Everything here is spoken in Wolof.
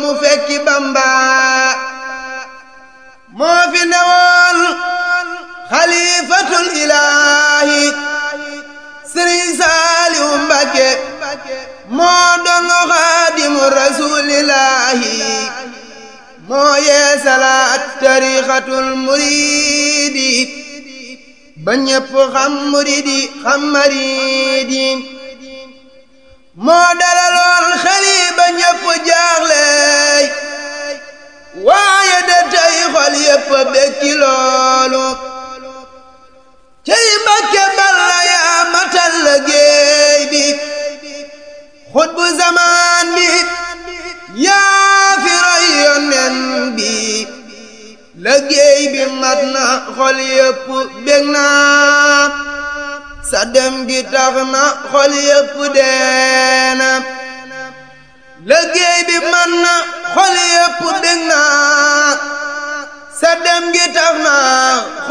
mu fekki Bamba moo fi newoon xalifatul ilaahi Sëriñ Saaliw Mbakke moo doon xaadimu rasuulillaahi moo yeesalaat tariixatul muriidi ba ñépp xam muriidi xam mariidi moo dalaloon xeli ba ñépp jaaxleey waaye de tey xol yépp bekki loolu cey Mbàkke Balla yaa matal liggéey bi xutbu zamaan bi yaa fi roy yonen bi liggéey bi mat na xol yépp bég na sa dem gi tax na xol yépp deena liggéey bi mat na xol yépp bég na sa dem gi tax na